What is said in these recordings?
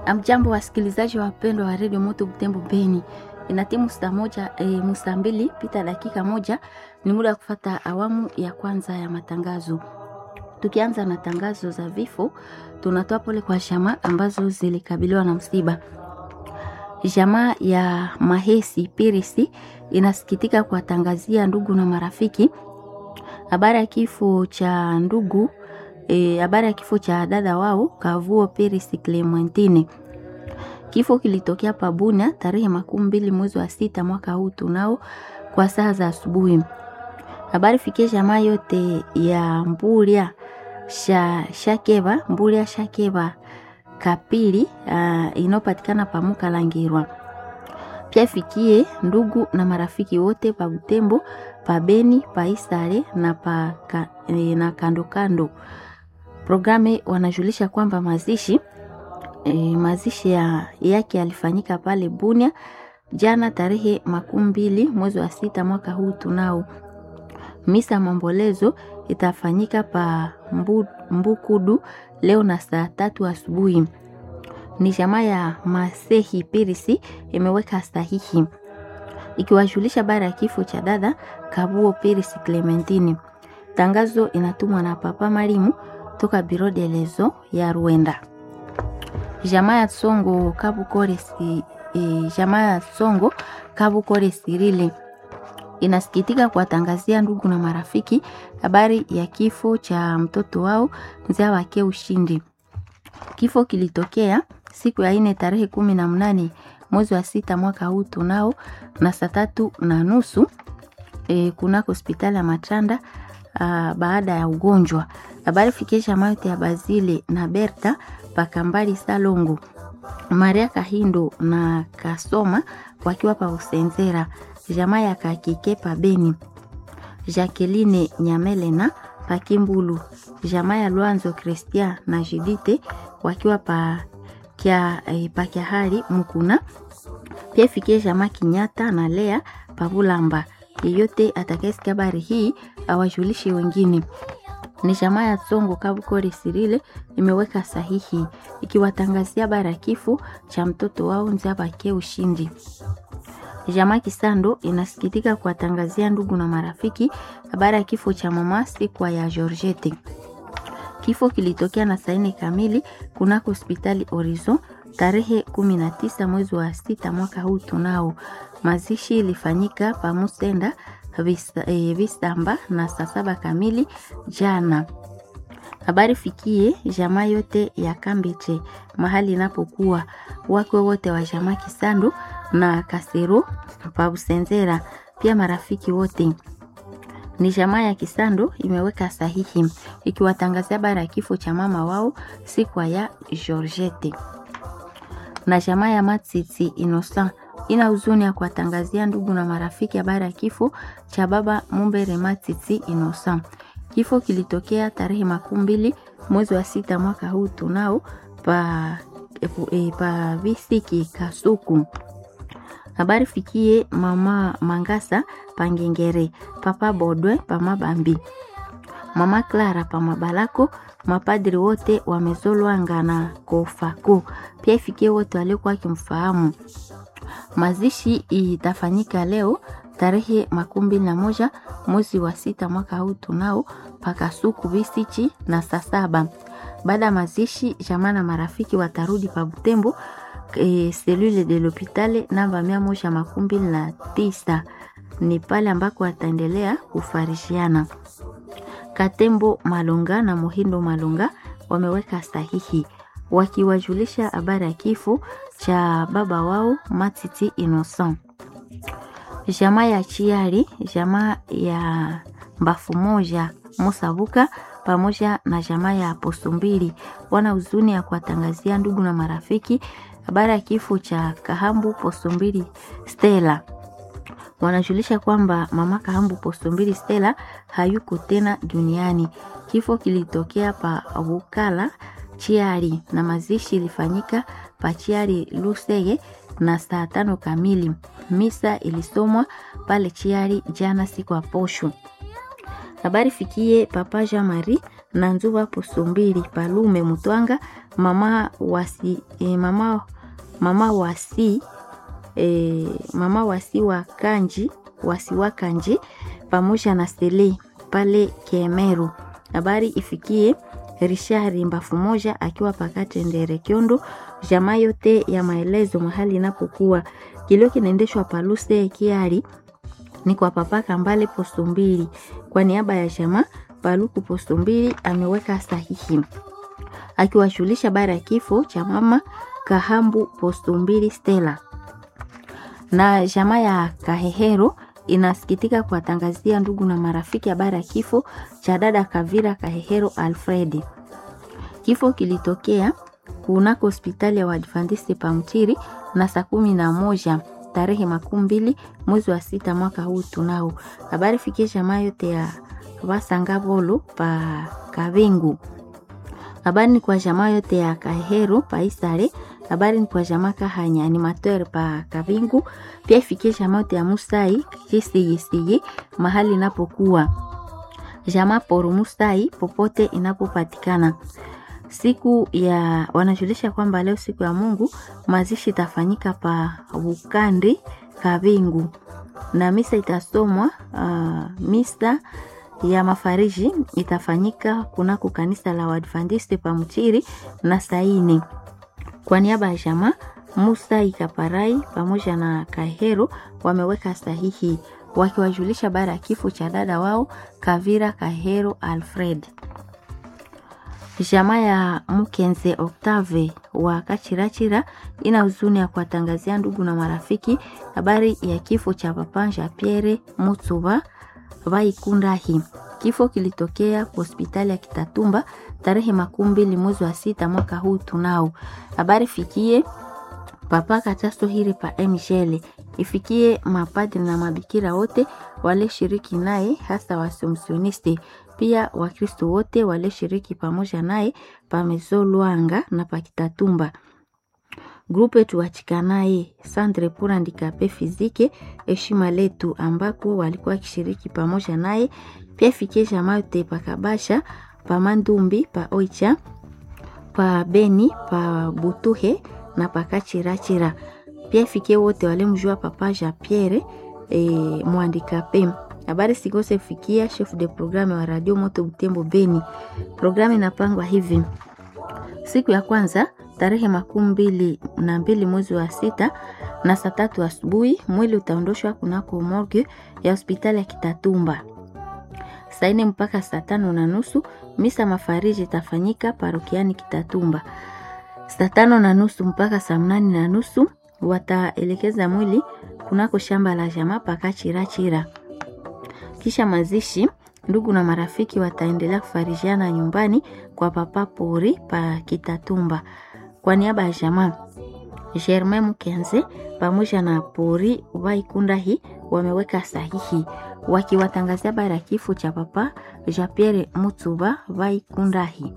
Amjambo wasikilizaji wapendwa wa redio Moto Butembo Beni, ina timu saa moja e, musaa mbili pita dakika moja, ni muda wa kufata awamu ya kwanza ya matangazo. Tukianza na tangazo za vifo, tunatoa pole kwa jamaa ambazo zilikabiliwa na msiba. Jamaa ya Mahesi Pirisi inasikitika kuwatangazia ndugu na marafiki habari ya kifo cha ndugu habari e, ya kifo cha dada wao Kavuo Pirisi Clementine. Kifo kilitokea Pabunia tarehe makumi mbili mwezi wa sita mwaka huu tunao kwa saa za asubuhi. Habari fikie jamaa yote ya Mbulia sha, Shakeba Mbulia Shakeba Kapili uh, inayopatikana pamuka Langirwa. Pia fikie ndugu na marafiki wote pa Butembo, pa Beni, pa Isare na pa ka, e, na kando kando. Programe wanajulisha kwamba mazishi e, mazishi ya, yake yalifanyika pale Bunia jana tarehe makumi mbili mwezi wa sita mwaka huu tunao. Misa mambolezo itafanyika pa mbu, Mbukudu leo na saa tatu asubuhi. Ni jamaa ya Masehi Pirisi imeweka sahihi ikiwajulisha bara ya kifo cha dada Kabuo Pirisi Clementine. Tangazo inatumwa na Papa Marimu toka Biro de Lezo ya Rwanda. Jamaa ya Songo Kabukore si, e, jamaa ya Songo Kabukore Sirile inasikitika kuwatangazia ndugu na marafiki habari ya kifo cha mtoto wao mzaa wake Ushindi. Kifo kilitokea siku ya ine tarehe kumi na mnane mwezi wa sita mwaka huu tunao na saa tatu na nusu e, kunako hospitali ya Matanda a, baada ya ugonjwa. Habari fikisha mayote ya Bazile na Berta Pakambali Salongo Maria Kahindo na Kasoma wakiwa pa Usenzera jamaa ya Kakike pa Beni Jacqueline Nyamelena pa Kimbulu jamaa ya Lwanzo Christian na Judite wakiwa pa kia, eh, pa Kiahari Mukuna pia fikie jamaa Kinyata na Lea pa Bulamba. Yeyote atakayesikia habari hii awajulishe wengine. Ni jamaa ya Songo Kabukore Sirile imeweka sahihi ikiwatangazia habari ya kifo cha mtoto wao Nzabake Ushindi. Jamaa Kisando inasikitika kuwatangazia ndugu na marafiki habari ya kifo cha mama Sikwa ya Georgette. Kifo kilitokea na saa nne kamili kunako hospitali Horizon tarehe 19 mwezi wa sita mwaka huu tunao. Mazishi ilifanyika pamusenda vista, e, Vistamba na saa saba kamili jana. Habari fikie jamaa yote ya Kambeche mahali inapokuwa wakwe wote wa jamaa Kisando na Kasero pa Busenzera, pia marafiki wote. Ni jamaa ya Kisando imeweka sahihi ikiwatangazia habari ya kifo cha mama wao sikwa ya Georgette. Na jamaa ya Matsitsi Innocent ina huzuni ya kuwatangazia ndugu na marafiki habari ya kifo cha baba Mumbere Matsitsi Innocent. Kifo kilitokea tarehe makumi mbili mwezi wa sita mwaka huu tunao pa, e, pa Visiki Kasuku. Habari fikie mama Mangasa Pangengere, papa Bodwe pa Mabambi, mama Clara pa Mabalako, mapadri wote wamezolwanga na Kofako, pia ifikie wote waliokuwa wakimfahamu. Mazishi itafanyika leo tarehe makumi mbili na moja mwezi wa sita mwaka huu tunao pakasuku Bisichi na saa saba. Baada ya mazishi, jamaa na marafiki watarudi pa Butembo e, selule de l'hopitale namba mia moja makumi mbili na tisa ni pale ambako wataendelea kufarishiana. Katembo Malonga na Mohindo Malonga wameweka sahihi wakiwajulisha habari ya kifo cha baba wao Matiti Innocent. Jamaa ya Chiari, jamaa ya Mbafu moja Musabuka pamoja na jamaa ya Posto mbili wana huzuni ya kuwatangazia ndugu na marafiki habari ya kifo cha Kahambu Posto mbili Stella. Wanajulisha kwamba mama Kahambu Posto mbili Stella hayuko tena duniani. Kifo kilitokea pa Bukala Chiari na mazishi ilifanyika pa Chiari Lusege na saa tano kamili. Misa ilisomwa pale Chiari jana siku ya posho. Habari fikie Papa Jean Marie na Nzuva Pusumbili Palume Mutwanga mama wasi, e, mama, mama wasi e, mama wasi wa Kanji wasi wa Kanji pamoja na Sele pale Kemeru. Habari ifikie Richard Mbafu moja akiwa pakate Ndere Kyondo. Jamaa yote ya maelezo mahali inapokuwa kilio kinaendeshwa paluse kiari ni kwa papa Kambale posto mbili. Kwa niaba ya jamaa Paluku posto mbili ameweka sahihi akiwashulisha bara ya kifo cha mama Kahambu posto mbili Stella na jamaa ya Kahehero inasikitika kuwatangazia ndugu na marafiki habari ya kifo cha dada Kavira Kahehero Alfredi. Kifo kilitokea kunako hospitali ya Waadventista Pamtiri na saa kumi na moja tarehe makumi mbili mwezi wa sita mwaka huu tunao. Habari fikie jamaa yote ya Wasangavolo pa Kavingu. Habari ni kwa jamaa yote ya Kahero pa Isare. Habari ni kwa jamaa Kahanya animateur pa Kavingu. Pia ifikie jamaa yote ya Musai Kisigisigi mahali inapokuwa jamaa Poru Musai popote inapopatikana. Siku ya wanajulisha kwamba leo siku ya Mungu mazishi itafanyika pa Bukandi Kavingu na misa itasomwa. Uh, misa ya mafariji itafanyika kunako kanisa la Waadventista pa Mchiri na saini. Kwa niaba ya jamaa Musa Ikaparai pamoja na Kahero wameweka sahihi wakiwajulisha bara ya kifo cha dada wao Kavira Kahero Alfred. Jamaa ya Mkenze Octave wa Kachirachira ina huzuni ya kuwatangazia ndugu na marafiki habari ya kifo cha papa Jean Pierre Mutsuba Vaikundahi. Kifo kilitokea hospitali ya Kitatumba tarehe makumi mbili mwezi wa sita mwaka huu tunao. Habari fikie papa Katasto hiri pa Mshele, ifikie mapadri na mabikira wote wale shiriki naye, hasa wasimsionisti pia Wakristo wote walioshiriki pamoja naye pamezo Lwanga na pakitatumba grupe tuwachikanaye Sandre pour handicapé physique heshima letu, ambako walikuwa wakishiriki pamoja naye. Pia fikie jamaa yote pakabasha pa Mandumbi pa Oicha pa Beni pa Butuhe na pakachirachira. Pia fikie wote walimjua papa Jean Pierre e, mwandikape habari sikose fikia chef de programme wa radio Moto Butembo Beni. Programu inapangwa hivi: siku ya kwanza tarehe makumi mbili na mbili mwezi wa sita na saa tatu asubuhi mwili utaondoshwa kunako morgue ya hospitali ya Kitatumba. Saa nne mpaka saa tano na nusu misa mafariji itafanyika parokiani Kitatumba. Saa tano na nusu mpaka saa mnane na nusu wataelekeza mwili kunako shamba la jamaa pakachirachira kisha mazishi, ndugu na marafiki wataendelea kufarijiana nyumbani kwa papa Pori pa Kitatumba. Kwa niaba ya jamaa Germain Mkenze pamoja na Pori Vaikundahi wameweka sahihi wakiwatangazia habari ya kifo cha papa Jean Pierre Mutsuba Vaikundahi.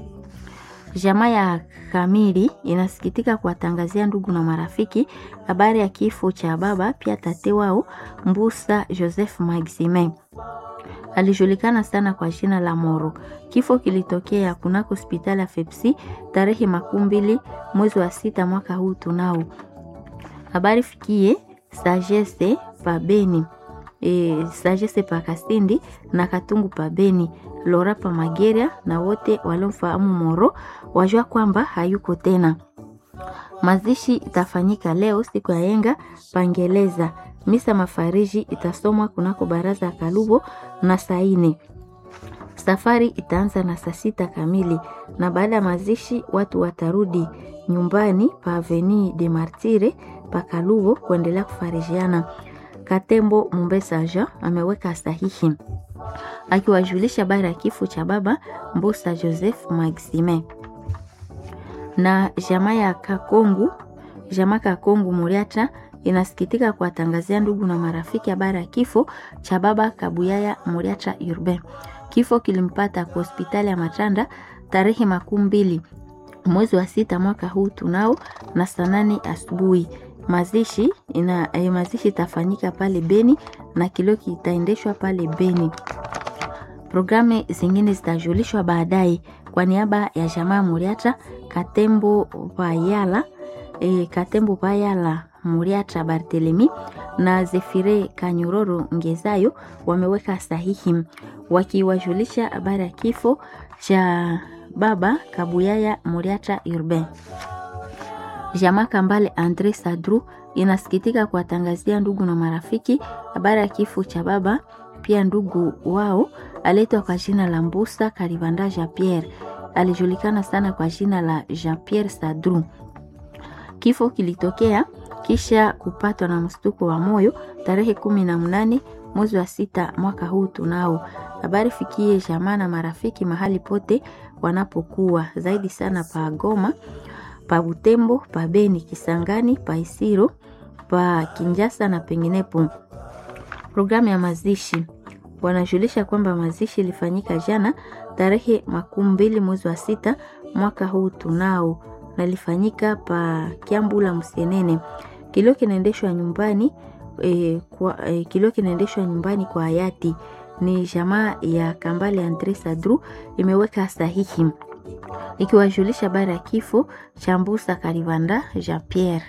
Jamaa ya Kamili inasikitika kuwatangazia ndugu na marafiki habari ya kifo cha baba pia tate wao Mbusa Joseph Maximin. Alijulikana sana kwa jina la Moro. Kifo kilitokea kunako hospitali ya Fepsi tarehe makumi mbili mwezi wa sita mwaka huu tunao. Habari fikie Sagesse pa Beni. E, Sagesse pa Kasindi na Katungu pa Beni, Lora pa Mageria na wote waliomfahamu Moro wajua kwamba hayuko tena. Mazishi itafanyika leo siku ya yenga Pangeleza. Misa mafariji itasomwa kunako baraza ya Kalubo na saine. Safari itaanza na saa sita kamili, na baada ya mazishi watu watarudi nyumbani pa Avenue de Martire pa Kalubo kuendelea kufarijiana. Katembo Mumbesa Jean ameweka sahihi akiwajulisha habari ya kifo cha baba Mbusa Joseph Maxime na jamaa ya Kakongu, jamaa Kakongu Muriata inasikitika kuwatangazia ndugu na marafiki habari ya kifo cha baba Kabuyaya Muriata Urbain. Kifo kilimpata kwa hospitali ya Matanda tarehe makumi mbili mwezi wa sita mwaka huu tunao na saa nane asubuhi. Mazishi ina eh, mazishi itafanyika pale Beni na kilio kitaendeshwa pale Beni. Programu zingine zitajulishwa baadaye. Kwa niaba ya jamaa Muriata Katembo Bayala, e, Katembo Bayala Muriata Barthelemy na Zefire Kanyororo Ngezayo wameweka sahihi wakiwajulisha habari ya kifo cha baba Kabuyaya Muriata Urbain. Jamaa Kambale Andre Sadru inasikitika kuwatangazia ndugu na marafiki habari ya kifo cha baba pia ndugu wao aletwa kwa jina la Mbusa Karibanda Jean Pierre, alijulikana sana kwa jina la Jean Pierre Sadru. Kifo kilitokea kisha kupatwa na mshtuko wa moyo tarehe kumi na mnane mwezi wa sita mwaka huu tunao. Habari fikie jamaa na marafiki mahali pote wanapokuwa, zaidi sana pa Goma, pa Butembo, pa Beni, Kisangani, pa Isiro, pa Kinjasa na penginepo. Programu ya mazishi wanajulisha kwamba mazishi ilifanyika jana tarehe makumi mbili mwezi wa sita mwaka huu tunao, na ilifanyika pa Kiambula Msenene. Kilio kinaendeshwa nyumbani e, kwa, e, kilio kinaendeshwa nyumbani kwa hayati ni jamaa ya Kambale Andre Sadru imeweka sahihi ikiwajulisha habari ya kifo cha Mbusa Karibanda Jean Pierre.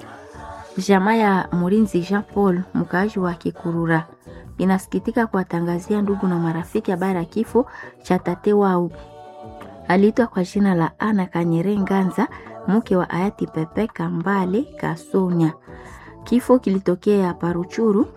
Jamaa ya Murinzi Jean Paul mkaaji wa Kikurura inasikitika kuwatangazia ndugu na marafiki habari ya kifo cha tate wao aliitwa kwa jina la Ana Kanyere Nganza, mke wa hayati Pepe Kambale Kasonya. Kifo kilitokea Paruchuru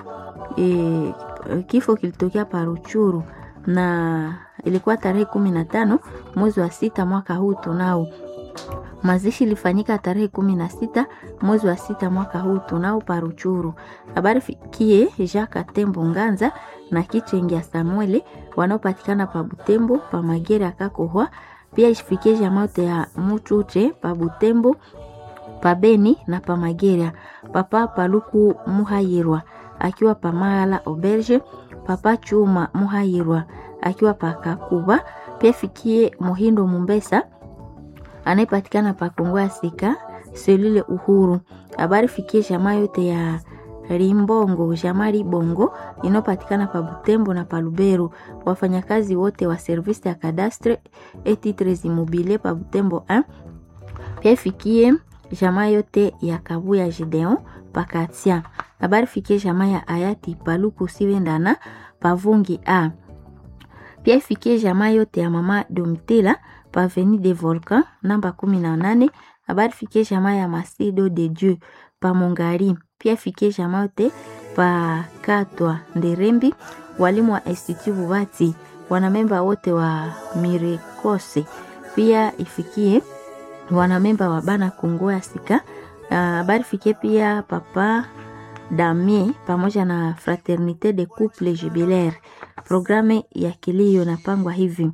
e, kifo kilitokea Paruchuru na ilikuwa tarehe kumi na tano mwezi wa sita mwaka huu tunao. Mazishi ilifanyika tarehe kumi na sita mwezi wa sita mwaka huu tunao Paruchuru. Habari fikie Jacques Tembo Nganza na Kichengia Samuele wanaopatikana pa Butembo pa Magera Kakohwa, pia ifikie jamote ya Mutuche pa Butembo pa Beni na pa Magera. Papa Paluku Muhayirwa akiwa pa Mala Auberge, Papa Chuma Muhayirwa akiwa pa Kakuba, pia fikie Muhindo Mumbesa anayepatikana pa Kongo ya Sika selule Uhuru. Habari fikie jamaa yote ya Rimbongo, jamaa Ribongo inayopatikana pa Butembo na pa Lubero. Wafanyakazi wote wa service ya cadastre et titres immobiliers pa Butembo 1 pia fikie jamaa yote ya Kabuya Gideon pa Katia. Habari fikie jamaa ya hayati Paluku Siwendana pa Vungi A pia ifikie jamaa yote ya mama Domitila pa Avenue de Volcan namba kumi na nane. Habari fikie jamaa ya Masido de Dieu pa Mongari. Pia ifikie jamaa yote pa Katwa Nderembi, walimu wa Institut Bubati, wanamemba wote wa Mirekose. Pia ifikie wanamemba wa Bana Kongo ya Sika. Habari fikie pia papa Damie pamoja na Fraternite de Couple Jubilaire. Programu ya kilio napangwa hivi: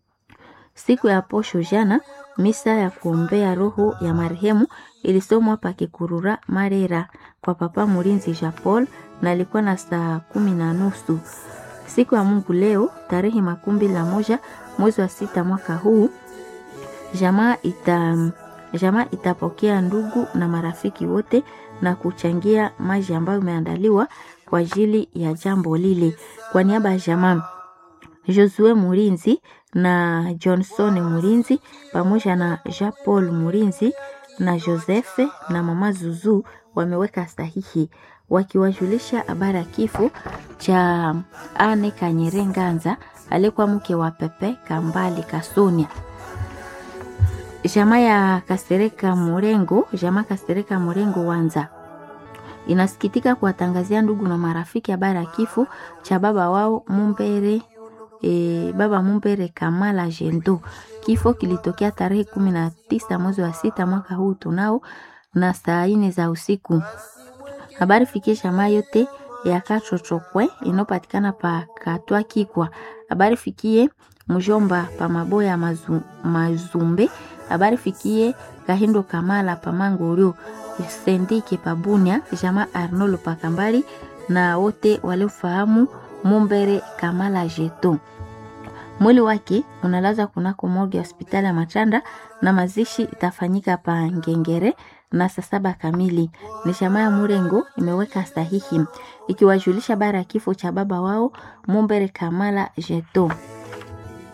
siku ya posho jana, misa ya kuombea roho ya marehemu ilisomwa pa Kikurura Marera kwa papa Murinzi Jean Paul na ilikuwa na saa kumi na nusu. Siku ya Mungu leo tarehe makumi mbili na moja mwezi wa sita mwaka huu jamaa ita jamaa itapokea ndugu na marafiki wote na kuchangia maji ambayo imeandaliwa kwa ajili ya jambo lile. Kwa niaba ya jamaa Josue Murinzi na Johnson Murinzi pamoja na Jean Paul Murinzi na Joseph na mama Zuzu wameweka sahihi wakiwajulisha habari ya kifo cha Ane Kanyere Nganza aliyekuwa mke wa Pepe Kambali Kasonia. Jamaa ya Kasereka Murengo, jamaa Kasereka Murengo Wanza inasikitika kuwatangazia ndugu na marafiki habari ya kifo cha baba wao Mumbere, e, baba Mumbere Kamala Jendo. Kifo kilitokea tarehe kumi na tisa mwezi wa sita mwaka huu tunao na saa ine za usiku. Habari fikie jamaa yote ya Kachochokwe inayopatikana pa Katwa Kikwa. Habari fikie mjomba pa Maboya mazu, Mazumbe. Habari fikie Kahindo Kamala pa Mangorio Sendike pa Bunia, jamaa Arnolo pa Kambali na wote waliofahamu Mumbere Kamala Jeto. Mwili wake unalaza kunako morgue ya hospitali ya Machanda na mazishi itafanyika pa Ngengere na saa saba kamili. Ni jamaa ya Murengo imeweka sahihi ikiwajulisha bara ya kifo cha baba wao Mumbere Kamala Jeto.